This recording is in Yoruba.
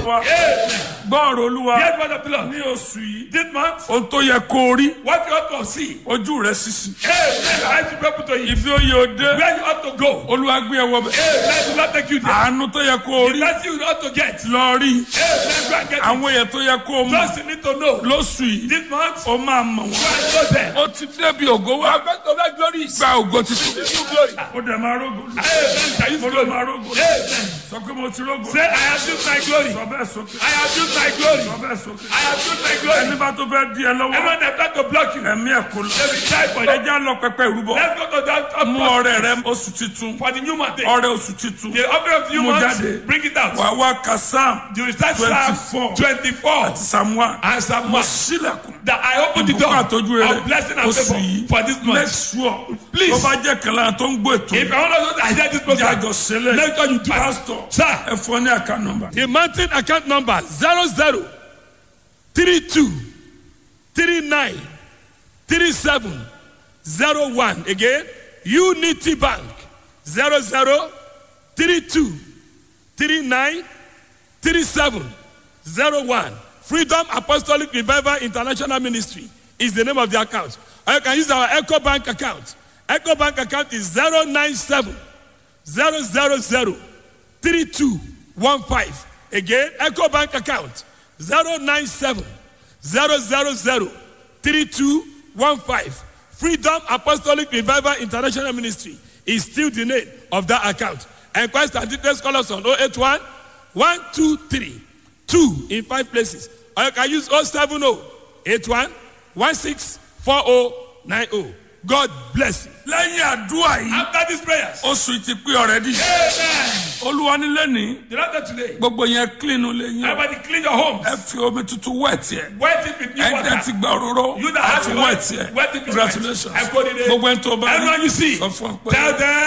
wa gbọ́ọ̀rọ̀ olúwa Hear the word of the Lord. ní oṣù yìí This month, ohun tó yẹ kó o rí what you ought to see. ojú rẹ sísì Amen. I should be able to eat. ibi ó yẹ o dé Where you ought to go. olúwa gbé ẹ wọ bẹ Amen. Do not take you there. àánú tó yẹ kó o The rí blessing you ought to get. lọ rí Amen. Go and get it. àwọn èèyàn tó yẹ kó o mọ Just you need to know. lóṣù yìí This month, ó máa mọ̀ go wọ́n and go there. ó ti débi ògo wá I'm going to make glories. gba ògo títí New glory. ó dẹ̀ máa rógo lù Amen. Can you mo see ló glory? máa rógo lù Amen. sọ pé mo ti rógo Say, I have used my glory. sọ bẹ́ẹ̀ sókè I have used my glory. sọ bẹ́ẹ̀ sókè I have used my glory. ẹni bá tó fẹ́ di ẹ lọ́wọ́ Everyone that tried to block you, ẹ̀mí ẹ̀ kò lọ they will die for you. ẹja lọ pẹpẹ ìrúbọ Let's go to that top mú floor ọrẹ rẹ oṣù titun for the new month. ọrẹ oṣù titun The offering of the new Mú month, jáde. bring it out. wà wá kasam You will start 24. Psalm 24 samuel and Psalm 1. sílẹ̀kùn That I open the ìbùkún door àtọ́jú rẹ of blessing and oṣù favor yìí for this make month. sure Please. tó bá jẹ́ kẹlẹ́ tó ń gbọ́ ètò If I want to know that I hear this program, jájọ sílẹ̀ make sure you do it. pastor Sir, ẹ fọ ní àká nọ́mbà The mountain account number zero zero three two three nine three seven zero one again Unity Bank zero zero three two three nine three seven zero one Freedom Apostolic Revival International Ministry is the name of the account or you can use our Echo Bank account Echo Bank account is zero nine seven zero zero zero three two one five again eco bank account zero nine seven zero zero zero three two one five freedom apostolic revival international ministry is still the name of that account enquest and details call us on oh eight one one two three two in five places or you can use oh seven oh eight one one six four oh nine oh god bless you. lẹ́yìn àdúrà yìí after these prayers, oṣù yìí ti pé ọ̀rẹ́dì Amen. olúwa nílé ní The Lord said today, gbogbo yẹn clean lé yín o. everybody clean your homes. ẹ fi omi tuntun wẹ̀ tiẹ̀ Wet it with new ẹ dẹ́ ti water. gba òróró You that àti have wẹ̀ oil, tiẹ̀ wet it with congratulations wet. Ẹ kú oríire. gbogbo ẹni tó bá Everyone you see, sọ fún ọ pé. Tell them.